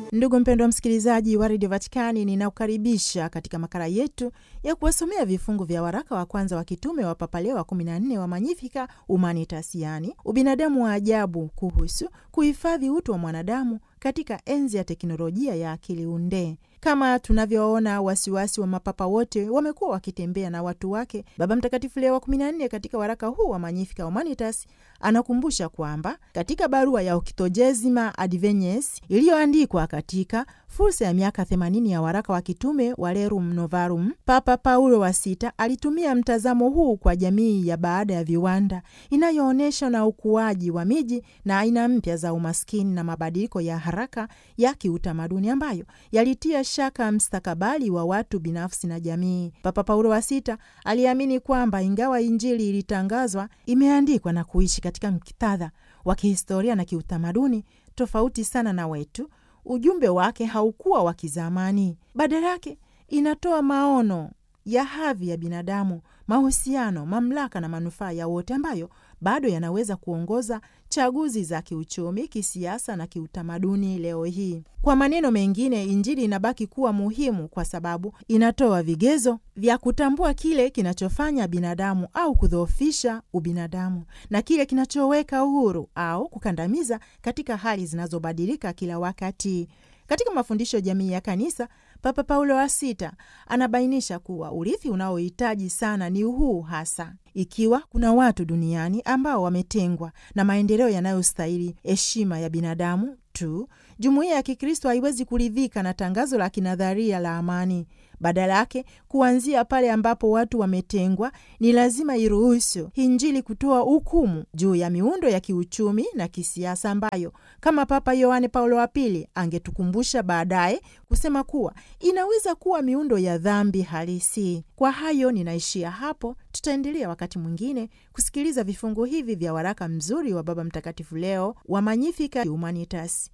Ndugu mpendwa msikilizaji wa redio Vatikani, ninakukaribisha katika makala yetu ya kuwasomea vifungu vya waraka wa kwanza wa kitume wa Papa Leo wa 14 wa Magnificat Humanitas, yaani ubinadamu wa ajabu, kuhusu kuhifadhi utu wa mwanadamu katika enzi ya teknolojia ya akili unde. Kama tunavyoona, wasiwasi wa mapapa wote wamekuwa wakitembea na watu wake. Baba Mtakatifu Leo wa 14 katika waraka huu wa Magnificat Humanitas anakumbusha kwamba katika barua ya Oktojesima Advenies iliyoandikwa katika fursa ya miaka 80 ya waraka wa kitume wa Rerum Novarum, Papa Paulo wa Sita alitumia mtazamo huu kwa jamii ya baada ya viwanda inayoonyesha na ukuaji wa miji na aina mpya za umaskini na mabadiliko ya haraka ya kiutamaduni ambayo yalitia shaka mstakabali wa watu binafsi na jamii. Papa Paulo wa Sita aliamini kwamba ingawa Injili ilitangazwa, imeandikwa na kuishi katika muktadha wa kihistoria na kiutamaduni tofauti sana na wetu, ujumbe wake haukuwa wa kizamani. Badala yake inatoa maono ya hadhi ya binadamu, mahusiano, mamlaka na manufaa ya wote ambayo bado yanaweza kuongoza chaguzi za kiuchumi, kisiasa na kiutamaduni leo hii. Kwa maneno mengine, Injili inabaki kuwa muhimu kwa sababu inatoa vigezo vya kutambua kile kinachofanya binadamu au kudhoofisha ubinadamu na kile kinachoweka uhuru au kukandamiza katika hali zinazobadilika kila wakati. Katika mafundisho ya jamii ya Kanisa, Papa Paulo wa Sita anabainisha kuwa urithi unaohitaji sana ni huu hasa ikiwa kuna watu duniani ambao wametengwa na maendeleo yanayostahili heshima ya binadamu tu, jumuiya ya Kikristo haiwezi kuridhika na tangazo la kinadharia la amani. Badala yake, kuanzia pale ambapo watu wametengwa, ni lazima iruhusu Injili kutoa hukumu juu ya miundo ya kiuchumi na kisiasa ambayo kama Papa Yohane Paulo wa Pili angetukumbusha baadaye kusema kuwa inaweza kuwa miundo ya dhambi halisi. Kwa hayo ninaishia hapo. Tutaendelea wakati mwingine kusikiliza vifungu hivi vya waraka mzuri wa Baba Mtakatifu Leo wa Magnificat Humanitas.